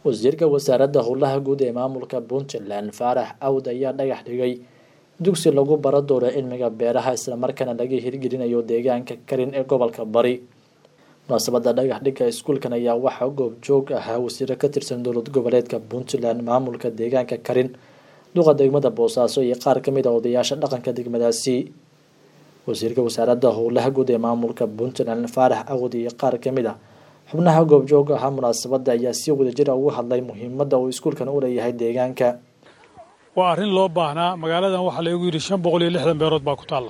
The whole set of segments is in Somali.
wasiirka wasaaradda howlaha guud ee maamulka puntland faarax awd ayaa dhagax dhigay dugsi lagu baro doono cilmiga beeraha islamarkaana laga hirgelinayo deegaanka karin ee gobolka bari munaasabada dhagax dhigga iskuulkan ayaa waxaa goobjoog ahaa wasiiro ka tirsan dowlad goboleedka puntland maamulka deegaanka karin duqa degmada boosaaso iyo qaar kamid a odayaasha dhaqanka degmadaasi wasiirka wasaaradda howlaha guud ee maamulka puntland faarax awd iyo qaar kamid a xubnaha goobjooga ahaa munaasabada ayaa si wadajira ugu hadlay muhiimada uu iskuulkan u leeyahay deegaanka waa arrin loo baahnaa magaaladan waxaa laygu yidhi shan boqol iyo lixdan beerood baa ku taalla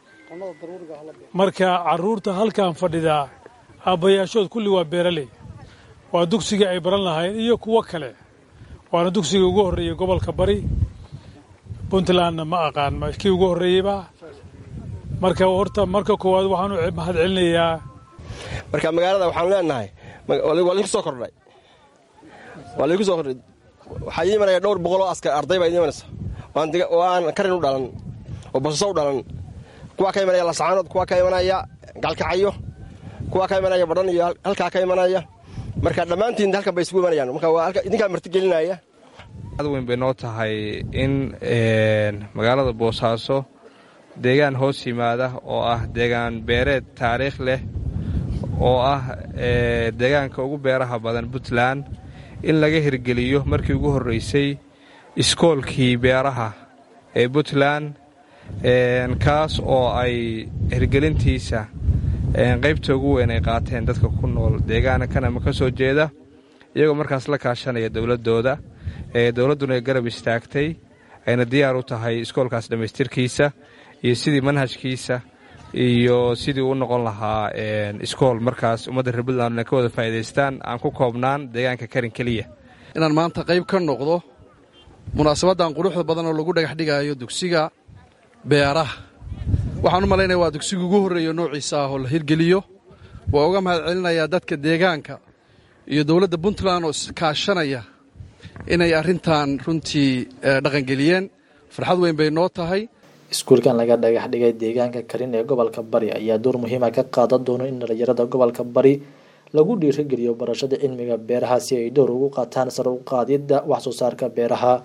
marka carruurta halkan fadhidaa aabbayaashood kulli waa beeraley waa dugsigii ay baran lahayn iyo kuwo kale waana dugsigii ugu horreeyey gobolka bari puntlandna ma aqaan kii ugu horreeyeyba marka horta marka koowaad waxaan u mahad celinayaa marka magaalada waxaanu leenahay waa laydinku soo kordhay waa laydinku soo kordhay waxaa ii imanaya dhowr boqoloo askar arday baa idin imanaysa oo aan karin u dhalan oo basaso u dhalan kuwaa ka imanaya lasacaanood kuwaa ka imanaya galkacayo kuwaa ka imanaya badhan iyo halkaa ka imanaya marka dhammaantiin halkan bay isugu imanayaan marka waa idinkaa martigelinaya ad weyn bay noo tahay in magaalada boosaaso deegaan hoos yimaada oo ah deegaan beereed taariikh leh oo ah deegaanka ugu beeraha badan puntland in laga hirgeliyo markii ugu horreysay iskoolkii beeraha ee puntland kaas oo ay hirgelintiisa qaybta ugu weyn ay qaateen dadka ku nool deegaankan ama ka soo jeeda iyagoo markaas la kaashanaya dowladdooda dowladduna ay garab istaagtay ayna diyaar u tahay iskoolkaas dhammaystirkiisa iyo sidii manhajkiisa iyo sidii u noqon lahaa iskool markaas ummadda reer puntland ka wada faa'idaystaan aan ku koobnaan deegaanka karin keliya inaan maanta qayb ka noqdo munaasabaddan quruxda badan oo lagu dhagax dhigaayo dugsiga beeraha waxaan u malaynaya waa dugsiga ugu horreeya noociisa ah oo la hirgeliyo waa uga mahad celinayaa dadka deegaanka iyo dowladda puntland oo iskaashanaya inay arrintan runtii dhaqangeliyeen farxad weyn bay noo tahay iskuulkan laga dhagax dhigay deegaanka karin ee gobolka bari ayaa door muhiima ka qaadan doono in dhalinyarada gobolka bari lagu dhiirigeliyo barashada cilmiga beeraha si ay door ugu qaataan sar u qaadidda wax soo saarka beeraha